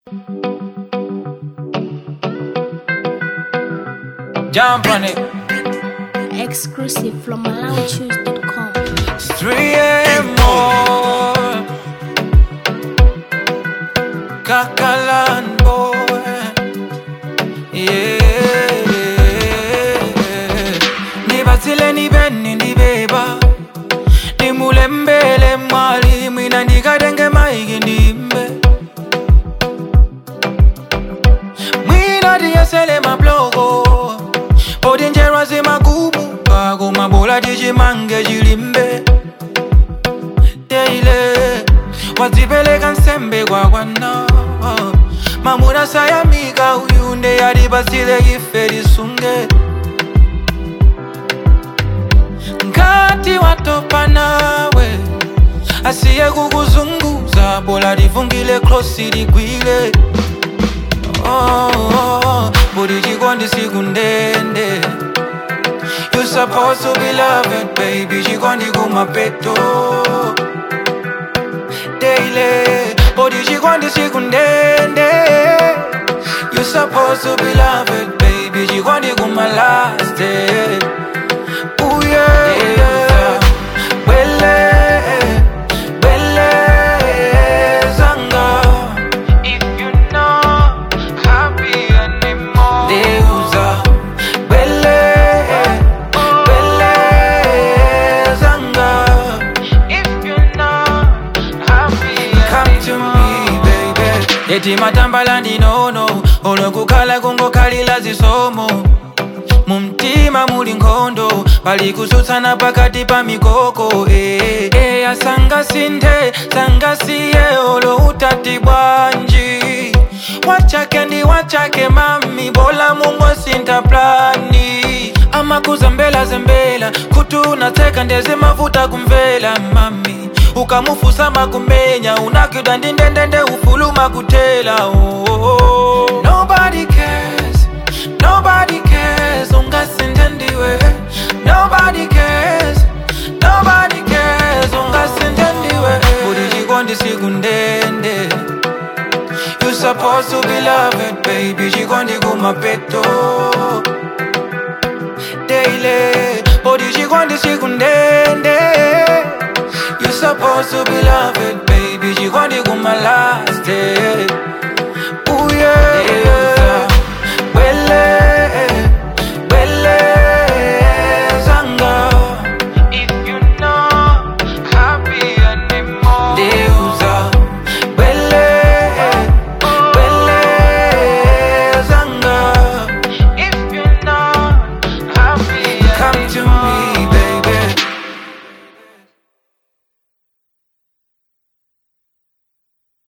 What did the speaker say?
Jump on it. Exclusive from MalauChoose.com. It's 3 a.m. more. Kakalan boy. Yeah. Nibatile nibeni ndibeba. Nimulembele mwali mwina ndikatenge maiki ndimbe. Mwina tiyesele mabloko. Poti njerwa zimagumu. Kako mabola tichimange chilimbe. Teile. Wadzipeleka nsembe kwakwana. Mamuna sayamika uyunde yalipasile ife lisunge. Ngati watopa nawe asiye kukuzunguza bola livungile klosi ligwile oh, oh, budi chikondi siku ndende You supposed to be loved, baby. Chikondi kumapeto daily. Body chikondi siku ndende You supposed to be loved, baby. Chikondi kuma last day. Ooh yeah, yeah. Wele, wele, zanga. If you not happy anymore, Deusa. Wele, wele, zanga. If you not happy Come to me, baby. Eti matambala ndinono, olokukhala kungokhalira zisomo. mumtima muli nkhondo pali kusutsana pakati pa mikoko eh, eh, asangasinthe sangasiye olo utati bwanji wachake ndi wachake mami bola mungosintha plani amakuzembela zembela kuti unatseka ndeze mavuta kumvela mami ukamufusa makumenya unakwidwa ndi ndendende ufuluma kutela oh, oh, oh. Nobody cares Nobody cares, ungasintendiwe. Nobody cares, nobody cares, ungasintendiwe. Budi chikondi siku ndende. You supposed to be loved, baby. Chikondi kumapeto. Daily, budi chikondi siku ndende. You supposed to be loved, baby. Chikondi kuma last day.